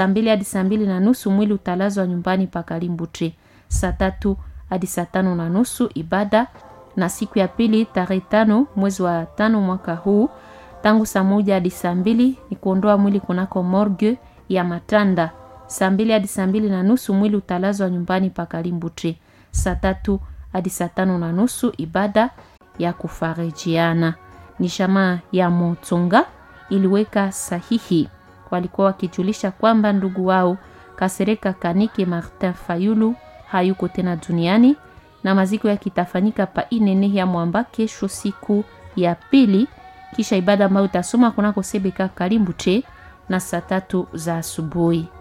Saa mbili hadi saa mbili na nusu mwili utalazwa nyumbani pa Kalimbuche. Saa tatu hadi saa tano na nusu ibada, na siku ya pili tarehe tano mwezi wa tano mwaka huu tangu saa moja hadi saa mbili ni kuondoa mwili kunako morgue ya Matanda. Saa mbili hadi saa mbili na nusu mwili utalazwa nyumbani pa Kalimbuche. Saa tatu hadi saa tano na nusu ibada ya kufarijiana. Ni shamaa ya Motonga iliweka sahihi, walikuwa wakijulisha kwamba ndugu wao Kasereka Kanike Martin Fayulu hayuko tena duniani na maziko yake itafanyika pa Inene ya Mwamba kesho siku ya pili, kisha ibada ambayo itasoma kunako Sebeka Kalimbuche na saa tatu za asubuhi.